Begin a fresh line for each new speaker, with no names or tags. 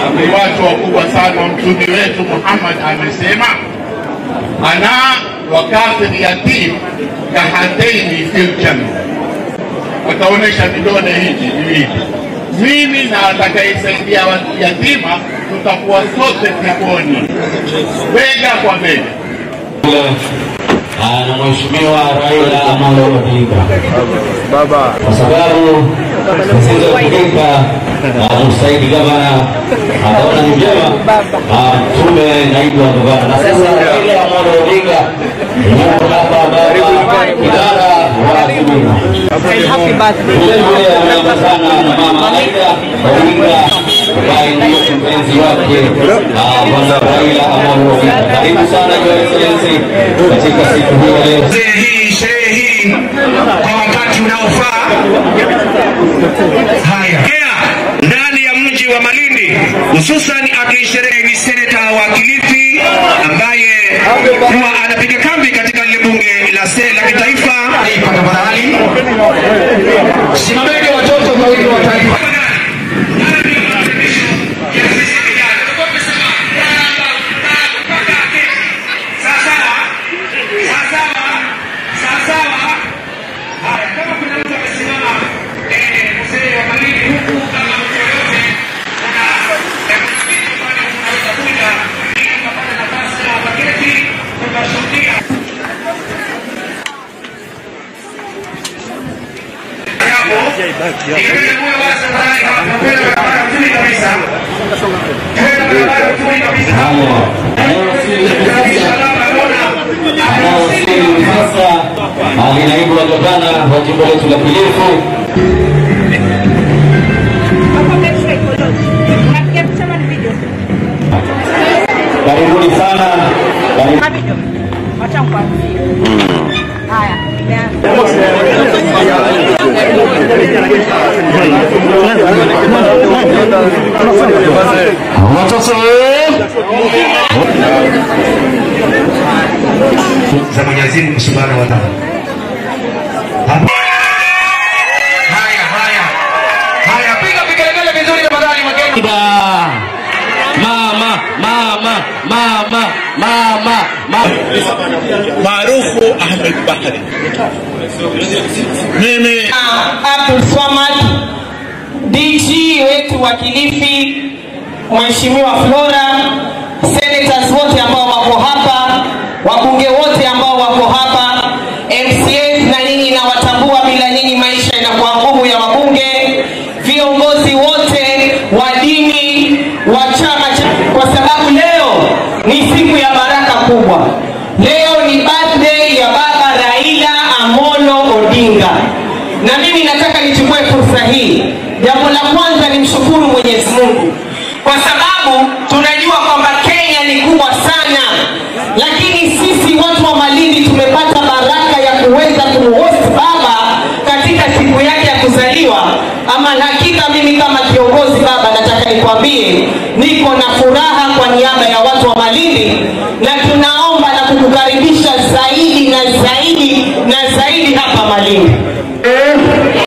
ni watu wakubwa sana. Mtume wetu Muhammad amesema ana wakafir yatim kahataini fil janna, wataonyesha vidole hivi viwili. Mimi na atakayesaidia yatima tutakuwa sote peponi, bega kwa bega.
na Mheshimiwa Raila Amolo Odinga kwa sababu zilizofanyika mstahiki gavana akaona ni vyema mtume naibu wa gavana, na sasa Raila Amolo Odinga yuko hapa baba idara wa Azimio. Vilevile ameambatana na mama Aida Odinga ambaye ndiyo mpenzi wake bwana Raila Amolo Odinga. Karibu sana Your Excellency katika siku hii ya leo.
hii sherehe hii kwa wakati unaofaa. Haya, Kea, ndani ya mji wa Malindi, hususan akisherehe ni seneta wa Kilifi ambaye huwa anapiga kambi katika lile bunge la se la kitaifa. Tafadhali simameni watoto wawili wa taifa.
Anayewasili sasa ni naibu wa gavana wa jimbo letu la Kilifi Karibuni sana. Karibu.
za Mwenyezi Mungu Subhanahu wa Ta'ala. Hapa. Haya, haya. Haya, piga vigelegele vizuri tafadhali wageni.
Mama, mama, mama, mama, mama.
Maarufu Ahmed Bahari. Mimi
Abdul Swamad, DG wetu wa Kilifi, Mheshimiwa Flora, senators wote ambao wako hapa, wabunge wote ambao wako hapa, MCAs na nyinyi nawatambua, bila nyinyi maisha inakuwa ngumu ya wabunge, viongozi wote wa dini wa chama cha, kwa sababu leo ni siku ya baraka kubwa. Leo ni birthday ya baba Raila Amolo Odinga na mimi nataka nichukue fursa hii. Jambo la kwanza nimshukuru Mwenyezi Mungu kwa sababu tunajua kwamba Kenya ni kubwa sana, lakini sisi watu wa Malindi tumepata baraka ya kuweza kumhost baba katika siku yake ya kuzaliwa. Ama hakika mimi kama kiongozi baba, nataka nikwambie niko na furaha kwa niaba ya watu wa Malindi, na tunaomba na kukukaribisha zaidi na zaidi na zaidi hapa Malindi.